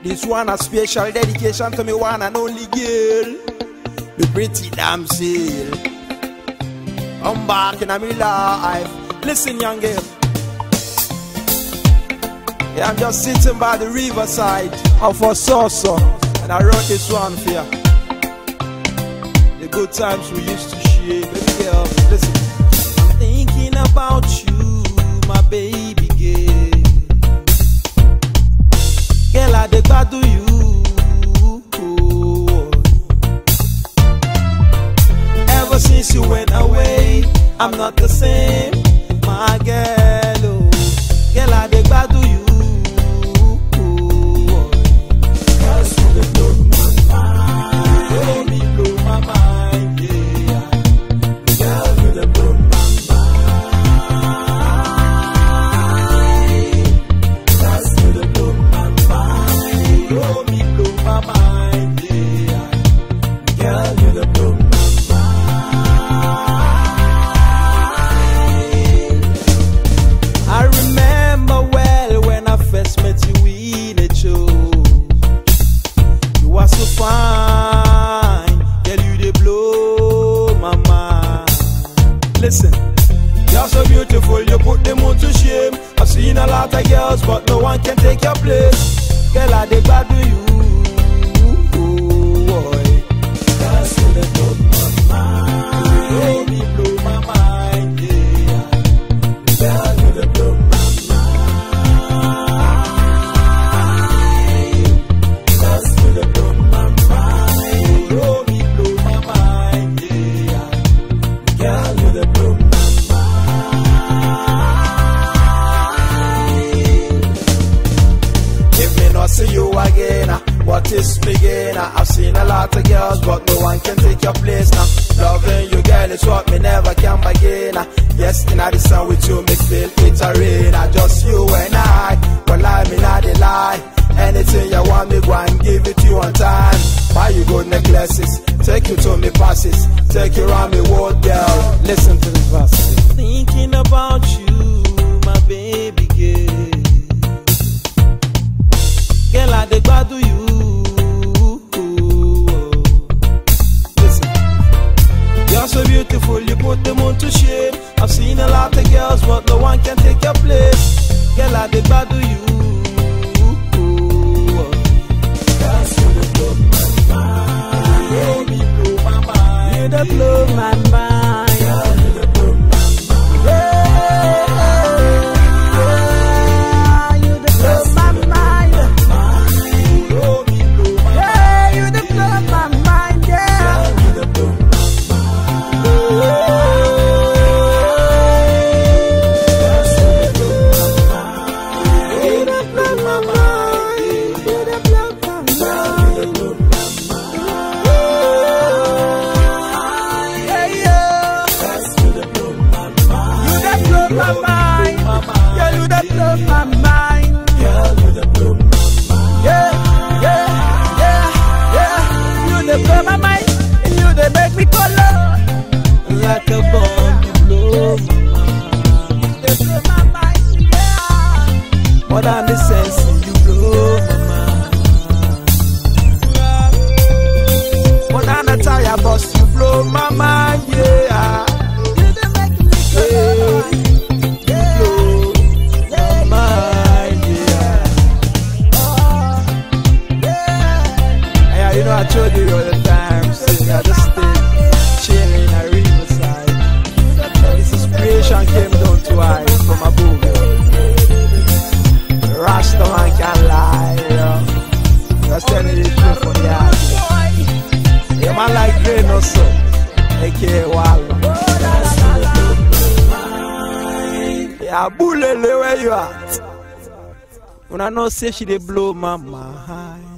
This one a special dedication to me one and only girl. The pretty damsel. I'm back in a me life. Listen, young girl. Yeah, I'm just sitting by the riverside of Ososo, and I wrote this one for you. The good times we used to share, baby girl. Listen, I'm thinking about you, my baby girl. Girl, I dey gbadu you. Ever since you went away, I'm not the same, my girl. Oh. Girl, I dey gbadu you. Cause you dey blow my mind. Oh, me blow my mind, yeah. Girl, you dey blow my mind. Cause you dey blow my mind. Oh, me blow my mind, yeah. Girl, you dey blow my mind. I remember well when I first met you in a show. You were so fine, girl, you dey blow my mind. Listen, you're so beautiful, you put them on to shame. I've seen a lot of girls, but no one can take your place. Girl, I dey glad to you. Boy. Cause you dey blow my mind. Oh, me blow my mind, yeah. Girl, you dey blow my mind. Cause you dey blow my mind. Oh, me blow my mind, yeah. Girl, you dey blow my mind. If me not see you again, ah, what is begin? ah? I've seen a lot of girls, but no one can take your place now. Loving you, girl, is what me never can begin. ah. Yes, in the sun with you, me feel it a rain. ah. Just you and I, but lie me not the lie. Anything you want me, go and give it to you on time. Buy you good necklaces, take you to me passes, take you around me world, girl. Listen to this verse. Thinking about you, my baby girl. Girl, I dey gbadu you. Listen, you're so beautiful, you put them on to shame. I've seen a lot of girls, but no one can take your place. Girl, I dey gbadu you. Cause you dey blow my mind. Oh, me blow my mind. You dey blow my mind. Girl, you dey blow my mind. Yeah, yeah, you dey blow my mind. Oh, me blow my mind. Yeah, you dey blow my mind. Yeah, you dey blow my Like a bomb, you blow my mind. They blow my mind, yeah. More than the sense, you blow my mind. More than a tire bus, you blow my mind, yeah. You dey make me blow. You blow my mind, yeah. Oh, yeah. Yeah, you know I told you all the time, say I just stay chilling in a riverside. This inspiration came down to I from above. yo. Rasta man can lie, yo. Just telling you the truth from the heart. Yeah, man like Grey no so. AKA Walla. Yeah, bulele where you at? When I know say she dey blow my mind.